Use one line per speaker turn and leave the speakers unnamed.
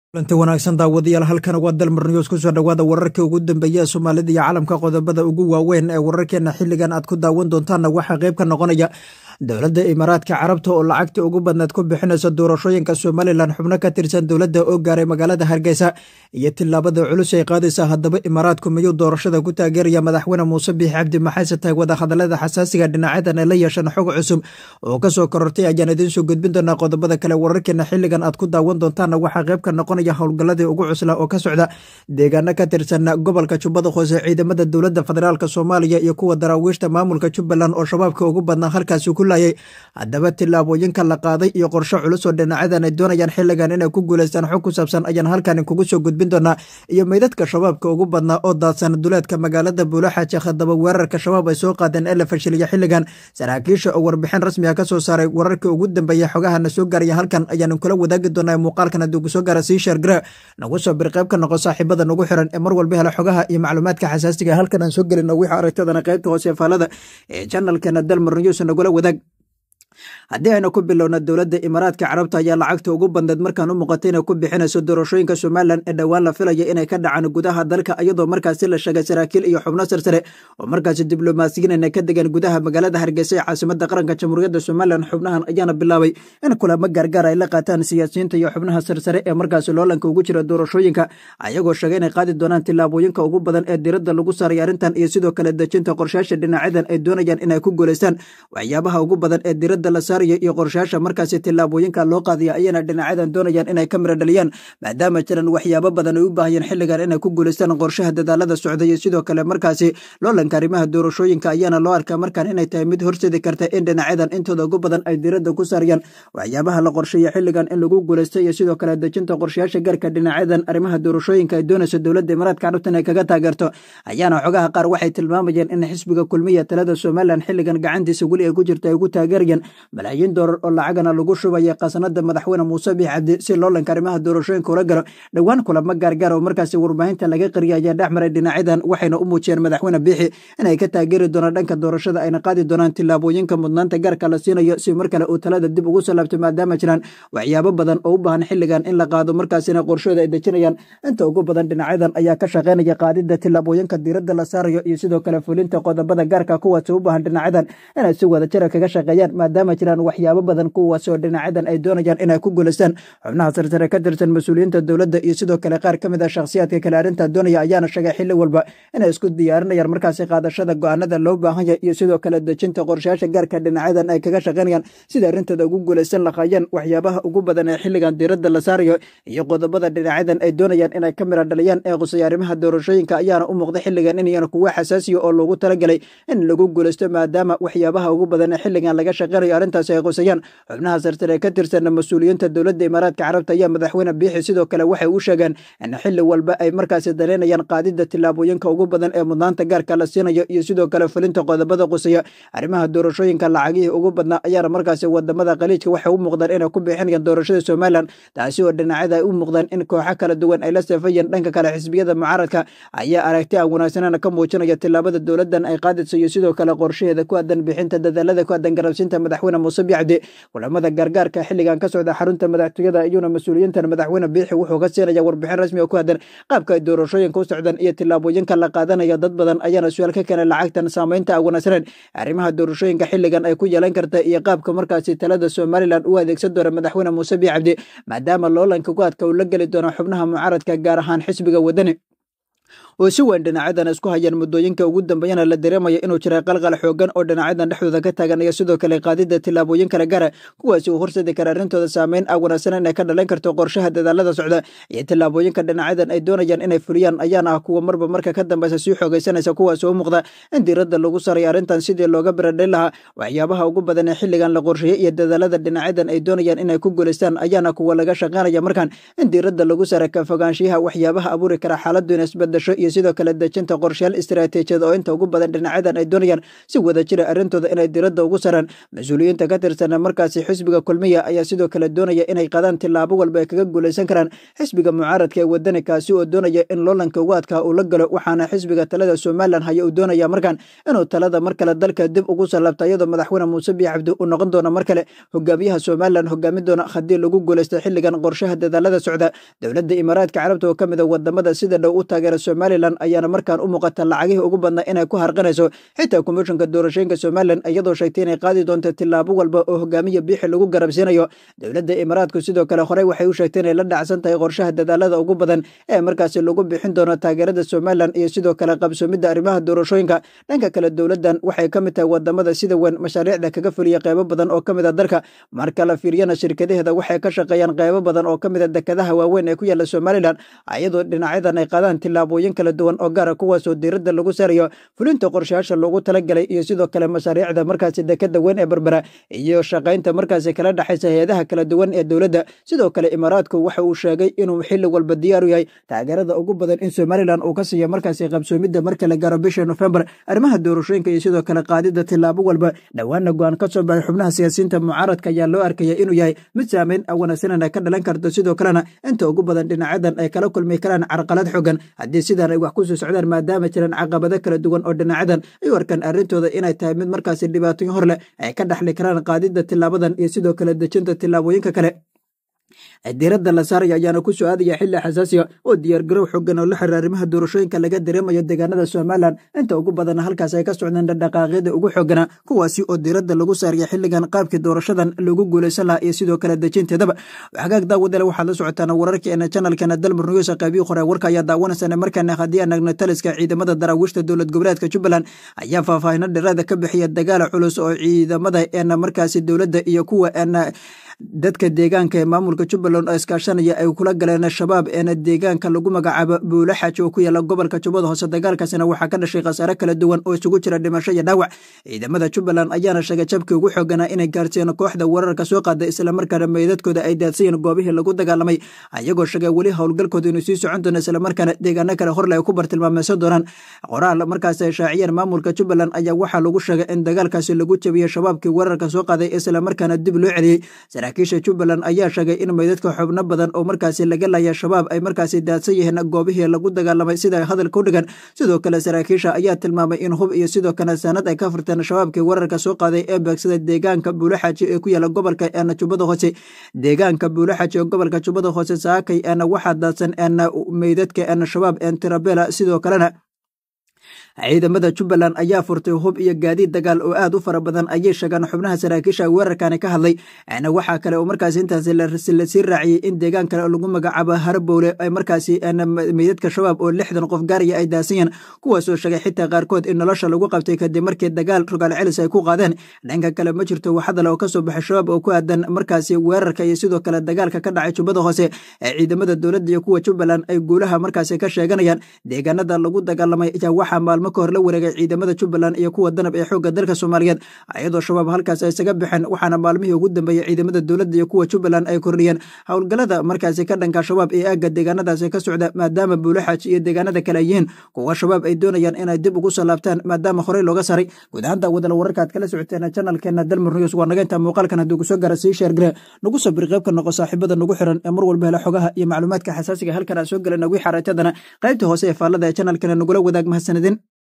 kulanti wanaagsan daawadayaal halkan waa dalmar news kusoo dhowaada wararkii ugu dambeeya ee soomaalida iyo caalamka qodobada ugu waaweyn ee wararkeena xilligan aad ku daawan doontaanna waxaa qayb ka noqonaya dowladda imaaraadka carabta oo lacagtii ugu badneed ku bixinaysa doorashooyinka somalilan xubno ka tirsan dowladda oo gaaray magaalada hargeysa iyo tillaabada culus ay qaadaysa haddaba imaaraadku miyuu doorashada ku taageeraya madaxweyne muuse biix cabdi maxayse tahay wadahadalada xasaasiga dhinacyadan ay la yeesheen xog cusub oo kasoo korortay ayaan idiin soo gudbin doonaa qodobada kale wararkeena xilligan aad ku daawan doontaanna waxaa qayb ka noqonaya howlgalladii ugu cusla oo ka socda deegaano ka tirsan gobolka jubbada hoose ciidamada dowladda federaalk soomaaliya iyo kuwa daraawiishta maamulka jubbaland oo shabaabka ugu badnaa halkaasi ku laayay haddaba tillaabooyinka la qaaday iyo qorshe culus oo dhinacyadan ay doonayaan xilligan inay ku guulaystaan xog ku saabsan ayaan halkan kugu soo gudbin doonaa iyo meydadka shabaabka ugu badnaa oo daadsan duleedka magaalada buulaxaaji haddaba weerarka shabaab ay soo qaadeen ee la fashiliya xilligan saraakiisha oo warbixin rasmiga ka soo saaray wararkii ugu dambeeya xogahana soo gaaraya halkan ayaan kula wadaagi doonaa muuqaalkan haddii kusoo gaara sii sheergara nagu soo bir qayb ka noqo saaxiibada nagu xiran ee mar walba hela xogaha iyo macluumaadka xasaasiga halkan aan soo gelino wixii aragtadana qaybta hoose faalada ee janalkeena dalmar news nagula wadaag haddii aynu ku bilowna dowladda imaaraadka carabta ayaa lacagta ugu bandeed markaan u muuqatay inay ku bixinayso doorashooyinka somalilan ee dhowaan la filaya inay ka dhacaan gudaha dalka iyadoo markaasi la sheegay saraakiil iyo xubno sarsare oo markaasi diblomaasiyiin inay ka degaan gudaha magaalada hargeysa ee caasimada qaranka jamhuuriyadda somalilan xubnahan ayaana bilaabay in kulamo gaargaar ay la qaataan siyaasiyiinta iyo xubnaha sarsare ee markaasi loolanka ugu jira doorashooyinka ayagoo sheegay inay qaadi doonaan tillaabooyinka ugu badan ee diradda lagu saaray arrintan iyo sidoo kale dejinta qorshayaasha dhinacyadan ay doonayaan inay ku guulaystaan waxyaabaha ugu badan ee diradda la saarayo iyo qorshayaasha markaasi tillaabooyinka loo qaadaya ayana dhinacyadan doonayaan inay ka mira dhaliyaan maadaama jiran waxyaabo badan ay u baahayeen xilligan inay ku guulaystaan qorshaha dadaalada socda iyo sidoo kale markaasi loolanka arrimaha doorashooyinka ayaana loo arkaa markaan inay tahay mid horseedi karta in dhinacyadan intooda ugu badan ay diradda ku saarayaan waxyaabaha la qorsheeya xilligan in lagu guulaysta iyo sidoo kale dejinta qorshayaasha gaarka dhinacyadan arrimaha doorashooyinka ay doonayso dowladda imaaraadka carabta inay kaga taageerto ayaana xogaha qaar waxay tilmaamayeen in xisbiga kulmiya talada somalilan xilligan gacantiisa weli ay ku jirta ay ugu taageerayaan malaayiin doolar oo lacagana lagu shubaya khasnada madaxweyne muuse biix cabdi si loolanka arrimaha doorashooyinka ula galo dhowaan kulamo gaargaar oo markaasi warbaahinta laga qariya ayaa dhex maray dhinacyadan waxayna u muujiyeen madaxweyne biixi inay ka taageeri doonaan dhanka doorashada ayna qaadi doonaan tillaabooyinka mudnaanta gaarka la siinayo si mar kale uu talada dib ugu salaabto maadaama jiraan waxyaabo badan oo u baahan xilligan in la qaado markaasina qorshooda ay dejinayaan inta ugu badan dhinacyadan ayaa ka shaqaynaya qaadida tillaabooyinka diiradda la saarayo iyo sidoo kale fulinta qodobada gaarka kuwaasi u baahan dhinacyadan inay si wada jira kaga shaqeeyaan maadaama jiraan waxyaabo badan kuwaas oo dhinacyadan ay doonayaan inay ku guulaystaan xubnaha sarsare ka tirsan mas-uuliyiinta dowladda iyo sidoo kale qaar ka mid ah shakhsiyaadka kale arrintaa doonaya ayaana sheegay xilli walba inay isku diyaarinayaan markaasi qaadashada go-aanada loo baahanya iyo sidoo kale dejinta qorshayaasha gaarka dhinacyadan ay kaga shaqaynayaan sida arrintooda ugu guulaysan lahaayeen waxyaabaha ugu badan ee xilligan diiradda la saarayo iyo qodobada dhinacyadan ay doonayaan inay ka mira dhaliyaan ee qusaya arrimaha doorashooyinka ayaana u muuqda xilligan inayana kuwa xasaasiya oo loogu talagalay in lagu guulaysto maadaama waxyaabaha ugu badan ee xilligan laga shaqaynayo arrintaasi ay qusayaan xubnaha sarsare ka tirsan mas-uuliyiinta dowladda imaaraadka carabta ayaa madaxweyne biixi sidoo kale waxay u sheegeen in xilli walba ay markaasi daleynayaan qaadida tillaabooyinka ugu badan ee mudnaanta gaarka la siinayo iyo sidoo kale fulinta qodobada qusaya arrimaha doorashooyinka lacagihii ugu badnaa ayaana markaasi wadamada khaliijka waxay u muuqdaan inay ku bixinayaan doorashada somalilan taasi oo dhinacyada ay u muuqdaan in kooxo kala duwan ay la safayeen dhanka kale xisbiyada mucaaradka ayaa aragti aan wanaagsanana ka muujinaya tillaabada dowladan ay qaadayso iyo sidoo kale qorshaheeda ku aadan bixinta dadaalada ku aadan garabsiinta madaxweyne muuse bicabdi kulamada gargaarka xilligan ka socda xarunta madaxtooyada iyuuna mas-uuliyiintan madaxweyne biixi wuxuu ka siinaya warbixin rasmi oo ku aadan qaabka ay doorashooyinka u socdaan iyo tillaabooyinka la qaadanaya dad badan ayaana su-aal ka keenay lacagtan saamaynta aan wanaagsaneyn arrimaha doorashooyinka xilligan ay ku yeelan karta iyo qaabka markaasi talada somalilan u adeegsan doona madaxweyne muuse biix cabdi maadaama loolanka ku adka uu la geli doono xubnaha mucaaradka gaar ahaan xisbiga wadani oo si weyn dhinacyadan isku hayaan muddooyinka ugu dambeeyana la dareemaya inuu jiray qalqal xoogan oo dhinacyadan dhexdooda ka taaganaya sidoo kale qaadida tillaabooyin kala gara kuwaasi uu horseedi kara arrintooda saameyn aan wanaagsan inay ka dhalan karto qorshaha dadaalada socda iyo tillaabooyinka dhinacyadan ay doonayaan inay fuliyaan ayaana ah kuwa marba marka ka dambeysa sii xoogaysanaysa kuwaasi u muuqda in diiradda lagu saray arrintan sidii looga biradhay lahaa waxyaabaha ugu badan ee xilligan la qorsheeyey iyo dadaalada dhinacyadan ay doonayaan inay ku guulaystaan ayaana kuwa laga shaqaynaya markaan in diiradda lagu saray ka fogaanshiyaha waxyaabaha abuuri kara xaaladdu in isbedasho iyo iyo sidoo kale dejinta qorshayaal istaraatiijiyad oo inta ugu badan dhinacyadan ay doonayaan si wada jira arrintooda inay diradda ugu saraan mas-uuliyiinta ka tirsan markaasi xisbiga kulmiya ayaa sidoo kale doonaya inay qadaan tilaabo walba ay kaga guulaysan karaan xisbiga mucaaradka ee wadani kaasi oo doonaya in loolanka ugu adkaa uu la galo waxaana xisbiga talada somalilan haya uu doonaya markaan inuu talada mar kale dalka dib ugu sallabta iyadoo madaxweyne muuse biyo cabdi uu noqon doono mar kale hogaamiyaha somalilan hogaamin doona haddii lagu guulaysta xilligan qorshaha dadaalada socda dowladda imaaraadka carabta oo ka mid a wadamada sida dhow u taageera somalilan ayaana markaan u muuqata lacagihii ugu badnaa inay ku harqinayso xitaa komishanka doorashooyinka somalilan iyadoo sheegtay inay qaadi doonto tilaabo walba oo hogaamiya biixi lagu garabsiinayo dowladda imaaraadku sidoo kale horey waxay u sheegtay inay la dhacsan tahay qorshaha dadaalada ugu badan ee markaasi lagu bixin doono taageerada somalilan iyo sidoo kale qabsoomidda arrimaha doorashooyinka dhanka kale dowladdan waxay ka mid tahay wadamada sida weyn mashaariicda kaga fuliya qeybo badan oo ka mid a dalka marka la fiiriyana shirkadaheeda waxay ka shaqeeyaan qeybo badan oo ka mid a dekadaha waaweyn ee ku yaala somalilan iyadoo dhinacyadan ay qaadaan tilaabooyin kala duwan oo gaara kuwaasoo diiradda lagu saarayo fulinta qorshayaasha loogu talagalay iyo sidoo kale mashaariicda markaasi dekada weyn ee berbera iyo shaqaynta markaasi kala dhexaysa hay-adaha kala duwan ee dowladda sidoo kale imaaraadku waxa uu sheegay inuu xilli walba diyaar u yahay taageerada ugu badan in somalilan uu ka siiya markaasi qabsoomidda marka la gaaro bisha nofembar arrimaha doorashooyinka iyo sidoo kale qaadida tilaabo walba dhowaana go-aan ka soo baxay xubnaha siyaasiyiinta mucaaradka ayaa loo arkaya inuu yahay mid saameyn wanaagsanan ay ka dhalan karto sidoo kalena inta ugu badan dhinacyadan ay kala kulmi karaan carqalad xogan haddii sidaan ay wax ku soo socdaan maadaama jiraan caqabado kala duwan oo dhinacyadan ay u arkaan arrintooda inay tahay mid markaasi dhibaatooyin hor leh ay ka dhexli karaan qaadida tilaabadan iyo sidoo kale dejinta tilaabooyinka kale diiradda la saaraya ayaana ku soo aadaya xilli xasaasiga oo diyaargarow xogan oo la xiriira arrimaha doorashooyinka laga dareemayo deegaanada somalilan inta ugu badanna halkaas ay ka socdeen dhaqdhaqaaqyada ugu xooganaa kuwaasi oo diiradda lagu saaraya xilligan qaabkii doorashadan lagu guulaysan lahaa iyo sidoo kale dejinteedaba hagaag daawadale waxaad la socotaan wararkeena janalkeena dalmar nuyuusa qaybiyi hore warka ayaa daawanaysana markaana haddii aan nagno taliska ciidamada daraawiishta dowlad goboleedka jubbaland ayaa faahfaahino dheeraada ka bixiya dagaala culus oo ciidamada eena markaasi dowladda iyo kuwa eena dadka deegaanka ee maamulka jubbaland oo iskaashanaya ay kula galeen shabaab eena deegaanka lagu magacaabo buulaxaji oo ku yaala gobolka jubbada hoose dagaalkaasina waxaa ka dhashay khasaare kala duwan oo isugu jira dhimasho iyo dhaawac ciidamada jubbaland ayaana sheegay jabkii ugu xooganaa inay gaarsiiyeen kooxda weerarka soo qaada islamarkaana meydadkooda ay daadsayiin goobihii lagu dagaalamay ayagoo sheegay weli howlgalkooda inuu sii socon doono islamarkaana deegaano kale horle ay ku bartilmaameysan doonaan qoraal markaas ay shaaciyeen maamulka jubbaland ayaa waxaa lagu sheegay in dagaalkaasi lagu jabiyey shabaabkii weerarka soo qaaday islamarkaana dib loo celiyey saraakiisha jubbaland ayaa sheegay in meydadka xubno badan oo markaasi laga laya shabaab ay markaasi daadsan yihiin goobihii lagu dagaalamay sida ay hadalka u dhigan sidoo kale saraakiisha ayaa tilmaamay in hub iyo sidoo kale saanad ay ka furteen shabaabkii weerarka soo qaaday ee beegsada deegaanka buulaxaji ee ku yaala gobolka eena jubbada hoose deegaanka buulaxaji ee gobolka jubbada hoose saakay eena waxaa daadsan eena meydadka eena shabaab een tirabela sidoo kalena ciidamada jubbaland ayaa furtay hub iyo gaadiid dagaal oo aad u fara badan ayay sheegaan xubnaha saraakiisha weerarkani ka hadlay waxaa kale oo markaas intaasi lasii raaciyey in deegaan kale oo lagu magacaabo harbowle ay markaasi meydadka shabaab oo lixdan qof gaaraya ay daasanyeen kuwaasoo sheegay xitaa qaarkood in nolosha lagu qabtay kadib markii dagaal rogaal celis ay ku qaadeen dhanka kale ma jirto waxadal oo kasoo baxay shabaab oo ku aadan markaasi weerarka iyo sidoo kale dagaalka ka dhacay jubbada hoose ee ciidamada dowladda iyo kuwa jubbaland ay guulaha markaasi ka sheeganayaan deegaanada lagu dagaalamay ayaa waxaa maalmo ka hor la wareegay ciidamada jubbaland iyo kuwa danab ee xoogga dalka soomaaliyeed iyadoo shabaab halkaas ay isaga baxeen waxaana maalmihii ugu dambeeyey ciidamada dowladda iyo kuwa jubbaland ay kordhiyeen howlgallada markaasi ka dhanka shabaab ee aagga deegaanadaasi ka socda maadaama buulaxaaj iyo deegaanada kale ay yihiin kuwa shabaab ay doonayaan inay dib ugu soo laabtaan maadaama horey looga saray guud ahaan daawadala wararkaad kala socoteen janalkeena dalmar news waa naga intaa muuqaalkan hadduu kusoo gaara sii sheergare nagu sabir qaybka noqo saaxiibada nagu xiran ee mar walba hela xogaha iyo macluumaadka xasaasiga halkan aan soo gelana wixii xareetadana qaybta hoose ee faallada ee janalkeena nagula wadaag mahadsanidin